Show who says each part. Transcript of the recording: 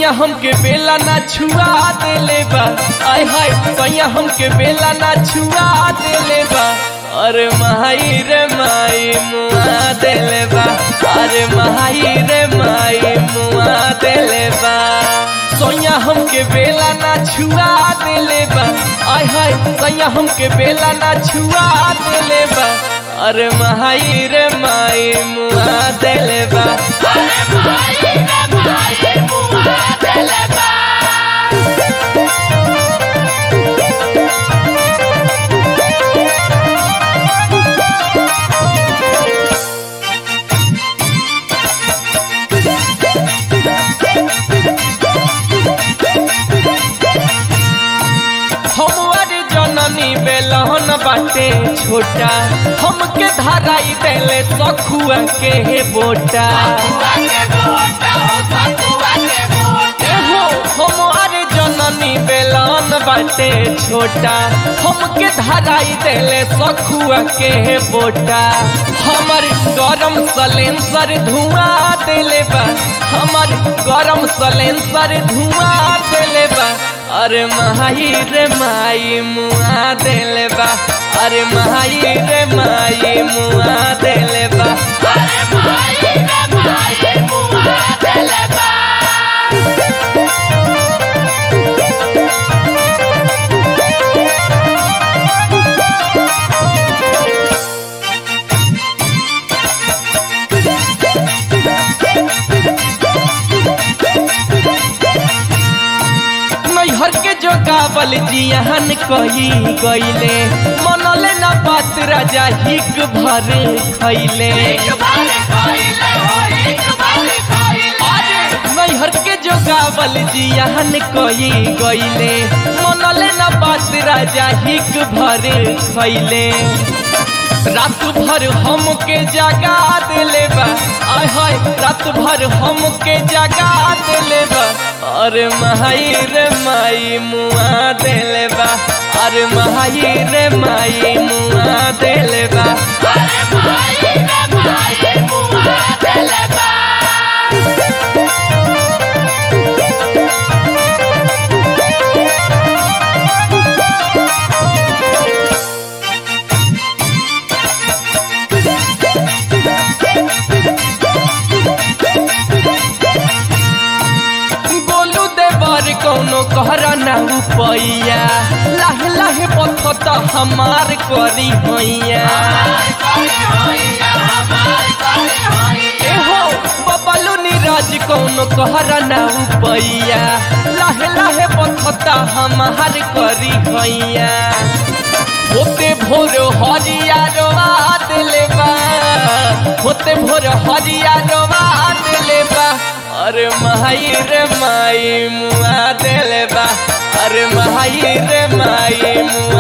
Speaker 1: सैया हमके बेला ना छुआ देले बा आय हाय सैया हमके बेला ना छुआ देले बा अरे माई रे माई मुआ देले बा अरे माई रे माई मुआ देले बा सैया हमके बेला ना छुआ देले बा आय हाय सैया हमके बेला ना छुआ देले बा अरे माई रे माई मुआ देले बा हमारे जननी बेलहन बाटे छोटा हमके धराई देले सखुआ के हे बोटा एहो हमारे जननी बेलन बाटे छोटा हमके धराई देले सखुआ के हे बोटा हमर गरम सलेंसर धुआं देले बा हमर गरम सलेंसर धुआं देले बा अरे माई रे माई मुआ देले बा अरे माई रे माई मुआ देले बा नैहर के जो गावल जियान कही गईले मनले न बात राजा हिक भर खैले नैहर के जो गावल जियान कही गईले मनले न बात राजा हिक भर खैले रात भर हमके जगा देले बा आय हाय रात भर हमके जगा देले बा अरे माई रे माई मुआ देले बा अरे माई रे माई मुआ देले बा गोलू देवर कौनो कहरा ना उपैया लाहे लाहे पथत हमार करी हैया एहो बबलू नीरज कौनो कहरा ना उपैया लाहे लाहे पथत हमार करी हैया होते भोर हरिया रोवा देले बा होते भोर हरिया रोवा देले बा अरे माई रे माई मुआ देले बा अरे माई रे माई मुआ